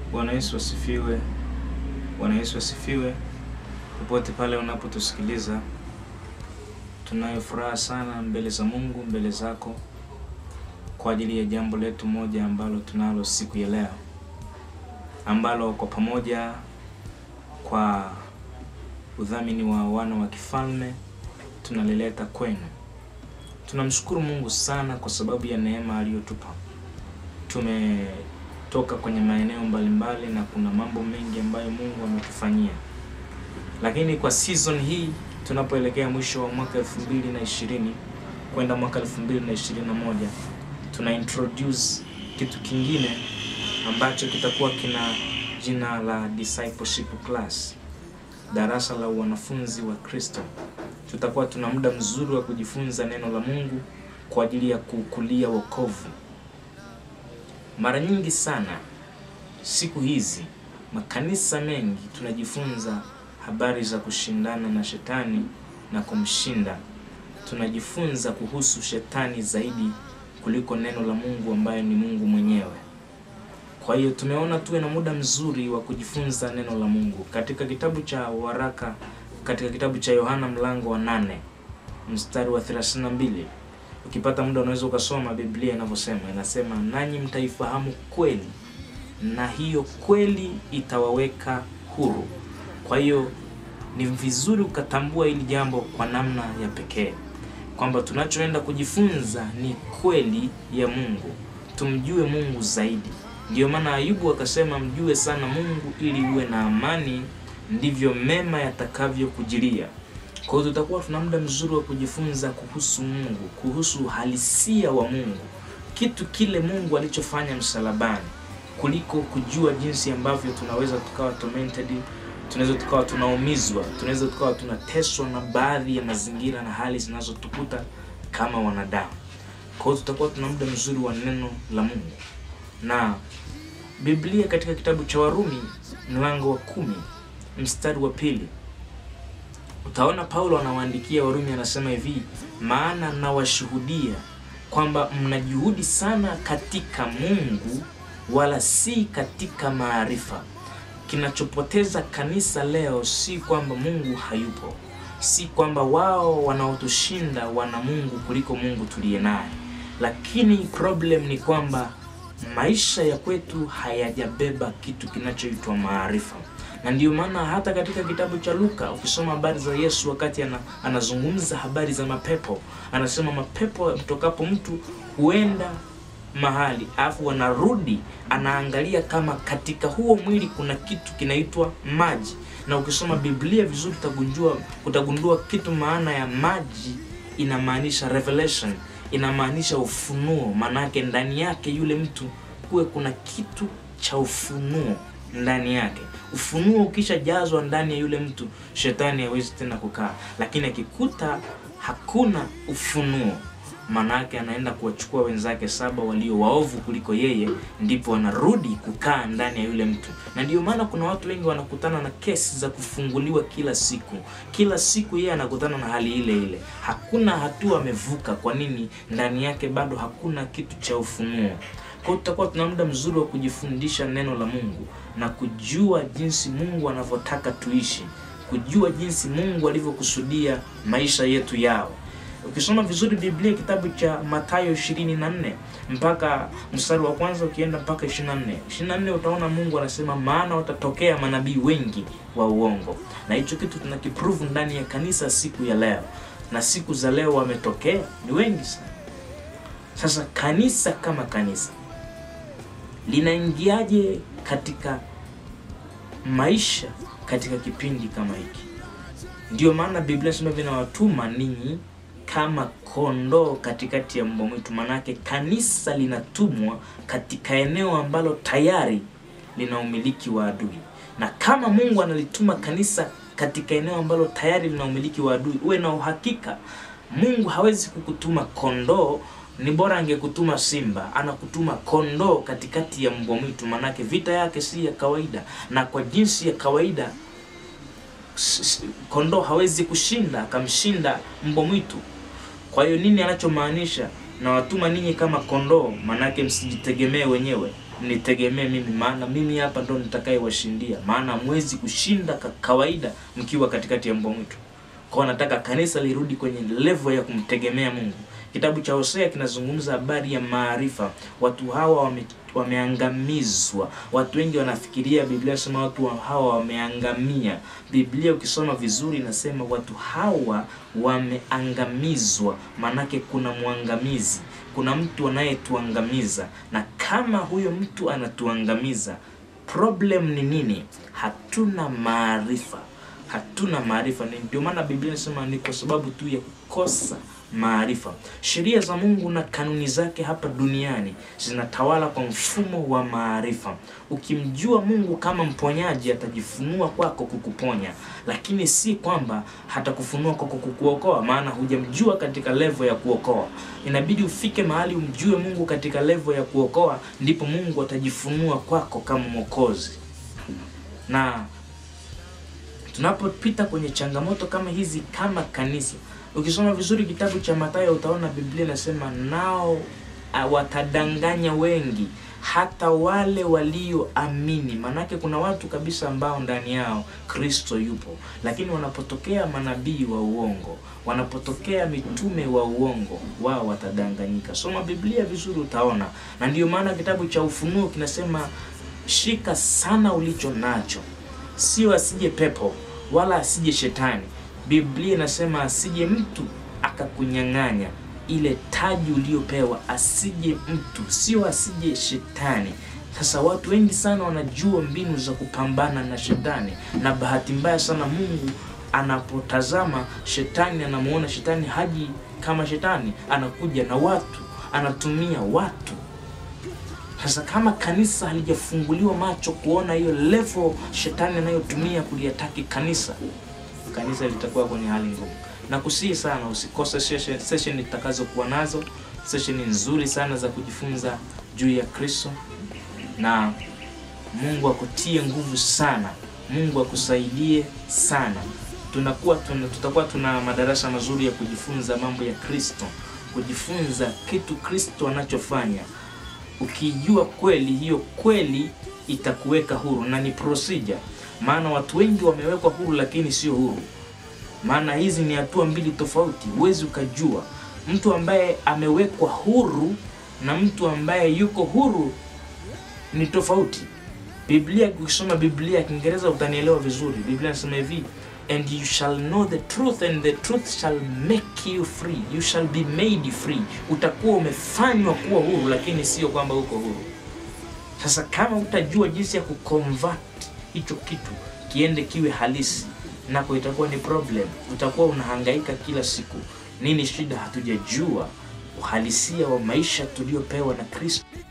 Bwana Yesu asifiwe. Bwana Yesu asifiwe. Popote pale unapotusikiliza, tunayo furaha sana mbele za Mungu, mbele zako kwa ajili ya jambo letu moja ambalo tunalo siku ya leo, ambalo kwa pamoja, kwa udhamini wa wana wa kifalme tunalileta kwenu. Tunamshukuru Mungu sana kwa sababu ya neema aliyotupa. Tumetoka kwenye maeneo mbalimbali na kuna mambo mengi ambayo Mungu ametufanyia, lakini kwa season hii tunapoelekea mwisho wa mwaka 2020 kwenda mwaka 2021 tuna introduce kitu kingine ambacho kitakuwa kina jina la discipleship class, darasa la wanafunzi wa Kristo. Tutakuwa tuna muda mzuri wa kujifunza neno la Mungu kwa ajili ya kukulia wokovu. Mara nyingi sana siku hizi makanisa mengi tunajifunza habari za kushindana na shetani na kumshinda. Tunajifunza kuhusu shetani zaidi kuliko neno la Mungu ambaye ni Mungu mwenyewe. Kwa hiyo tumeona tuwe na muda mzuri wa kujifunza neno la Mungu katika kitabu cha waraka, katika kitabu cha Yohana mlango wa nane mstari wa 32. Ukipata muda unaweza ukasoma Biblia inavyosema. Inasema, nanyi mtaifahamu kweli na hiyo kweli itawaweka huru. Kwa hiyo ni vizuri ukatambua hili jambo kwa namna ya pekee kwamba tunachoenda kujifunza ni kweli ya Mungu, tumjue Mungu zaidi. Ndiyo maana Ayubu akasema, mjue sana Mungu ili uwe na amani, ndivyo mema yatakavyokujilia. Kwa hiyo tutakuwa tuna muda mzuri wa kujifunza kuhusu Mungu, kuhusu uhalisia wa Mungu, kitu kile Mungu alichofanya msalabani, kuliko kujua jinsi ambavyo tunaweza tukawa tormented tunaweza tukawa tunaumizwa, tunaweza tukawa tunateswa na baadhi ya mazingira na hali zinazotukuta kama wanadamu. Kwa hiyo tutakuwa tuna muda mzuri wa neno la Mungu na Biblia katika kitabu cha Warumi mlango wa kumi mstari wa pili utaona Paulo anawaandikia Warumi, anasema hivi, maana nawashuhudia kwamba mna juhudi sana katika Mungu, wala si katika maarifa. Kinachopoteza kanisa leo si kwamba Mungu hayupo, si kwamba wao wanaotushinda wana Mungu kuliko Mungu tuliye naye, lakini problem ni kwamba maisha ya kwetu hayajabeba kitu kinachoitwa maarifa. Na ndiyo maana hata katika kitabu cha Luka ukisoma habari za Yesu wakati ana, anazungumza habari za mapepo, anasema mapepo mtokapo mtu huenda mahali afu wanarudi, anaangalia kama katika huo mwili kuna kitu kinaitwa maji. Na ukisoma Biblia vizuri utagundua, utagundua kitu maana ya maji inamaanisha revelation, inamaanisha ufunuo. Maanake ndani yake yule mtu kuwe kuna kitu cha ufunuo ndani yake. Ufunuo ukishajazwa ndani ya yule mtu, shetani hawezi tena kukaa, lakini akikuta hakuna ufunuo Manake anaenda kuwachukua wenzake saba walio waovu kuliko yeye, ndipo wanarudi kukaa ndani ya yule mtu. Na ndiyo maana kuna watu wengi wanakutana na kesi za kufunguliwa kila siku, kila siku yeye anakutana na hali ile ile, hakuna hatua amevuka. Kwa nini? Ndani yake bado hakuna kitu cha ufunuo. Kwa hiyo tutakuwa tuna muda mzuri wa kujifundisha neno la Mungu na kujua jinsi Mungu anavyotaka tuishi, kujua jinsi Mungu alivyokusudia maisha yetu yao. Ukisoma vizuri Biblia kitabu cha Mathayo 24 mpaka mstari wa kwanza ukienda mpaka 24. 24 utaona Mungu anasema maana watatokea manabii wengi wa uongo. Na hicho kitu tunakiprove ndani ya kanisa siku ya leo. Na siku za leo wametokea ni wengi sana. Sasa kanisa kama kanisa linaingiaje katika maisha katika kipindi kama hiki? Ndiyo maana Biblia inasema vinawatuma ninyi kama kondoo katikati ya mbwa mwitu. Manake kanisa linatumwa katika eneo ambalo tayari lina umiliki wa adui, na kama Mungu analituma kanisa katika eneo ambalo tayari lina umiliki wa adui, uwe na uhakika Mungu hawezi kukutuma kondoo. Ni bora angekutuma simba, anakutuma kondoo katikati ya mbwa mwitu. Manake vita yake si ya kawaida, na kwa jinsi ya kawaida kondoo hawezi kushinda akamshinda mbwa mwitu. Kwa hiyo nini anachomaanisha? Na watuma ninyi kama kondoo, manake msijitegemee wenyewe. mnitegemee mimi, maana mimi hapa ndo nitakayewashindia, maana hamwezi kushinda ka kawaida mkiwa katikati ya mbwa mwitu. Kwa nataka kanisa lirudi kwenye level ya kumtegemea Mungu. Kitabu cha Hosea kinazungumza habari ya maarifa. Watu hawa wame, wameangamizwa. Watu wengi wanafikiria Biblia inasema watu hawa wameangamia. Biblia ukisoma vizuri inasema watu hawa wameangamizwa, manake kuna mwangamizi, kuna mtu anayetuangamiza, na kama huyo mtu anatuangamiza, problem ni nini? Hatuna maarifa hatuna maarifa. Ni ndio maana Biblia inasema ni kwa sababu tu ya kukosa maarifa. Sheria za Mungu na kanuni zake hapa duniani zinatawala kwa mfumo wa maarifa. Ukimjua Mungu kama mponyaji, atajifunua kwako kukuponya, lakini si kwamba hatakufunua kwako kukuokoa, maana hujamjua katika levo ya kuokoa. Inabidi ufike mahali umjue Mungu katika levo ya kuokoa, ndipo Mungu atajifunua kwako kama Mwokozi na tunapopita kwenye changamoto kama hizi kama kanisa, ukisoma vizuri kitabu cha Mathayo utaona Biblia inasema nao uh, watadanganya wengi hata wale walioamini. Maanake kuna watu kabisa ambao ndani yao Kristo yupo, lakini wanapotokea manabii wa uongo, wanapotokea mitume wa uongo, wao watadanganyika. Soma Biblia vizuri utaona, na ndiyo maana kitabu cha Ufunuo kinasema shika sana ulicho nacho, sio asije pepo wala asije shetani. Biblia inasema asije mtu akakunyang'anya ile taji uliyopewa, asije mtu, sio asije shetani. Sasa watu wengi sana wanajua mbinu za kupambana na shetani, na bahati mbaya sana Mungu anapotazama shetani, anamuona shetani haji kama shetani, anakuja na watu, anatumia watu sasa kama kanisa halijafunguliwa macho kuona hiyo level shetani anayotumia kuliataki kanisa, kanisa litakuwa kwenye hali ngumu. Na kusihi sana usikose session, session nitakazokuwa nazo, session nzuri sana za kujifunza juu ya Kristo, na Mungu akutie nguvu sana, Mungu akusaidie sana. Tunakuwa tuna, tutakuwa tuna madarasa mazuri ya kujifunza mambo ya Kristo, kujifunza kitu Kristo anachofanya Ukijua kweli, hiyo kweli itakuweka huru, na ni procedure. Maana watu wengi wamewekwa huru, lakini sio huru. Maana hizi ni hatua mbili tofauti. Huwezi ukajua mtu ambaye amewekwa huru na mtu ambaye yuko huru ni tofauti. Biblia, ukisoma Biblia ya Kiingereza utanielewa vizuri. Biblia inasema hivi and you shall know the truth and the truth shall make you free, you shall be made free. Utakuwa umefanywa kuwa huru, lakini sio kwamba uko huru. Sasa kama utajua jinsi ya kuconvert hicho kitu kiende kiwe halisi, nako itakuwa ni problem. Utakuwa unahangaika kila siku. Nini shida? Hatujajua uhalisia wa maisha tuliopewa na Kristo.